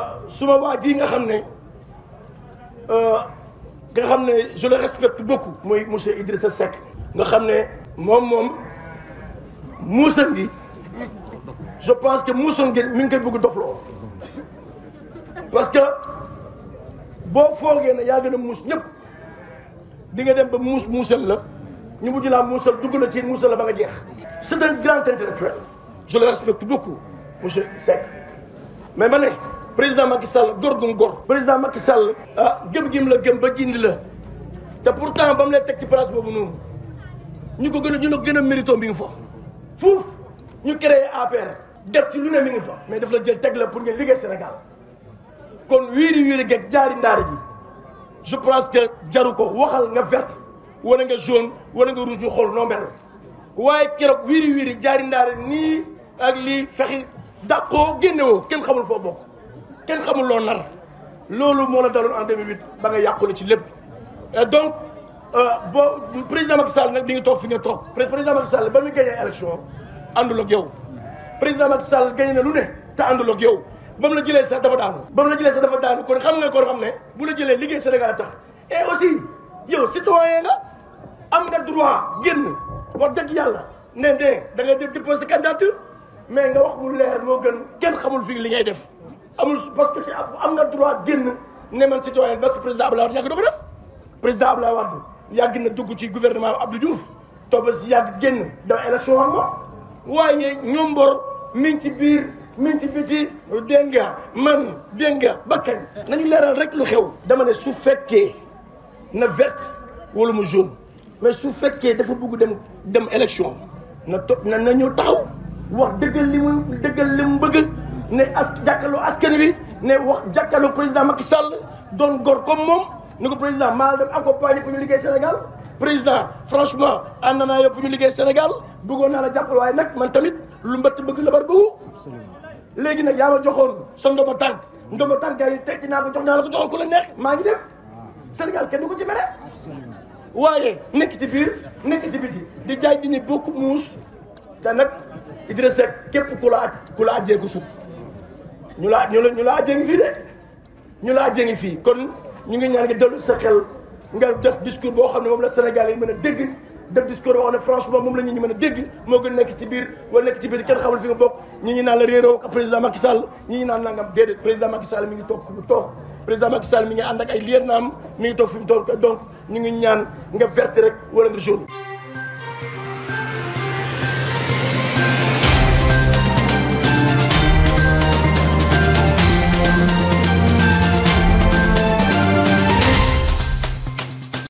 suma waa ji nga xam ne nga xam ne je le respecte beaucoup muy monsieur Idrissa Seck nga xam ne moom moom muusan gi je pense que muusan gi mi ngi koy bëgg dofloo parce que boo foogee ne yaa gën a muus ñëpp di nga dem ba muus muusal la ñu mujj laa muusal dugg la ci muusal la ba nga jeex c'est un grand intellectuel je le respecte beaucoup monsieur Seck mais ma ne président Macky Sall góor gum góor président Macky Sall ah gëm-gëm la gëm ba jindi la te pourtant ba mu lay teg ci place boobu noonu ñu ko gën a ñu ko gën a mérito mi ngi fa fuuf ñu créé APR def ci lu ne mi ngi fa mais daf la jël teg la pour ngeen liggéey Sénégal kon wiiri wiiri geeg jaari ndaari ji je pense que jaru ko waxal nga verte wala nga jaune wala nga rouge ñu xool noo mel waaye keroog wiiri wiiri jaari ndaari nii ak lii fexi dàqoo génnewoo kenn xamul foo bokk kenn xamul loo nar loolu moo la daloon en 2008 ba nga yàqule ci lépp donc boo président Macky Sall nag di nga toog fi nga toog président Macky Sall ba muy gagné élection àndul ak yow président Macky Sall gagné na lu ne te àndul ak yow ba mu la jëlee sax dafa daanu ba mu la jëlee sax dafa daanu kon xam nga kon xam ne bu la jëlee liggéey Sénégal a tax et aussi yow citoyen nga am nga droit génn wax dëgg yàlla ne de da nga déposer candidature mais nga wax mu leer moo gën kenn xamul fii li ngay def amul parce que si am nga droit génn ne man citoyen parce que président Abdoulaye Wade yàgg da ko def président Abdoulaye Wade yàgg na dugg ci gouvernement Abdou Diouf toog ba si yàgg génn dem élection am moom waaye ñoom mbor mi ngi ci biir mi ngi ci biti dégg nga man dégg nga ba kañ nañu leeral rek lu xew dama ne su fekkee na verte wala mu jaune mais su fekkee dafa bugg dem dem élection na to na na ñëw taxaw wax dëggal li mu dëggal li mu bëgg ne as jàkkaarloo askan wi ne wax jàkkaarloo président Macky Sall doon gor comme moom ni ko président maa dem accompagner pour ñu liggéey Sénégal président franchement ànd naa yow pour ñu liggéey Sénégal bëggoon naa la jàppale waaye nag man tamit lu mbëtt bëgg la bar bëggu léegi nag yaa ma joxoon sa ndomba tànk ndomba tànk yi tekki naa ko jox naa la ko joxoon ku la neex maa ngi dem Sénégal kenn du ko ci mere waaye nekk ci biir nekk ci biti di jaay di ñu bokk muus te nag Idrissa Seck képp ku la aj ku la ajjee ko sut ñu la ñu la ñu la ajjee ngi fii de ñu la ajjee ngi fii kon ñu ngi ñaan nga dellu sa xel nga def discours boo xam ne moom la Sénégal yi mën a dégg def discours boo xam ne franchement moom la nit ñi mën a dégg moo gën nekk ci biir wala nekk ci biir kenn xamul fi nga bokk ñi ñi naan la réeroo président Macky Sall ñi ñi naan nangam déedéet président Macky Sall mi ngi toog fi mu toog président Macky Sall mi ngi ànd ak ay lieutenant mi ngi toog fi mu toog donc ñu ngi ñaan nga verte rek wala nga jaune